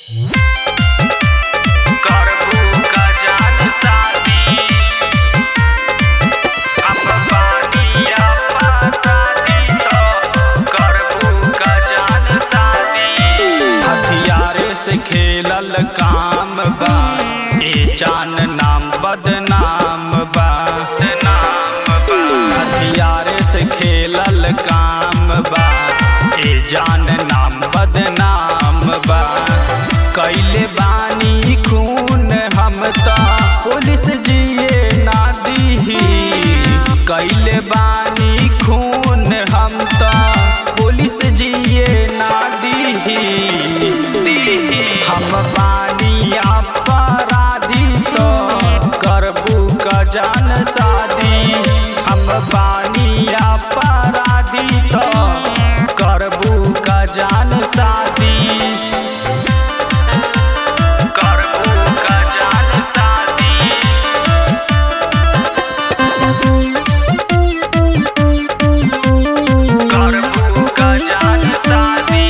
करबू का जान शादी हम बानिया पता दी तो करबू का जान शादी हथियारे से खेलल काम बा ए जान नाम बदनाम बा नाम बा हथियारे से खेलल काम बा ए जान नाम बदनाम बा कैले बानी खून हम त पुलिस जिए ना दीही कैले बानी खून हम त पुलिस जिए ना दीही हम बानी अपराधी तो करबू का जान शादी हम बानी अपराधी तो करबू का जान शादी करबू का जान शादी करबू का जान शादी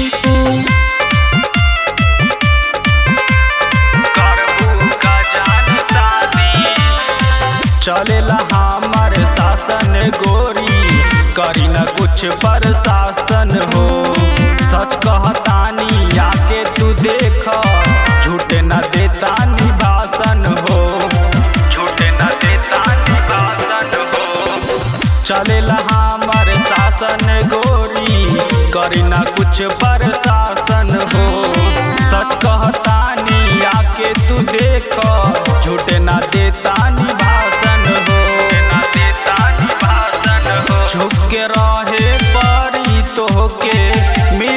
करबू का जान शादी चलेला हमर शासन गोरी करी न कुछ प्रशासन हो सच कहतानी आके तू देख झूठ न देता निभासन हो झूठ न देता निभासन हो चलेला हमर शासन गोरी करी न कुछ प्रशासन हो सच कहतानी आके तू देख झूठ न देता निभासन हो न देता निभासन हो झुक के रहे परी तोहके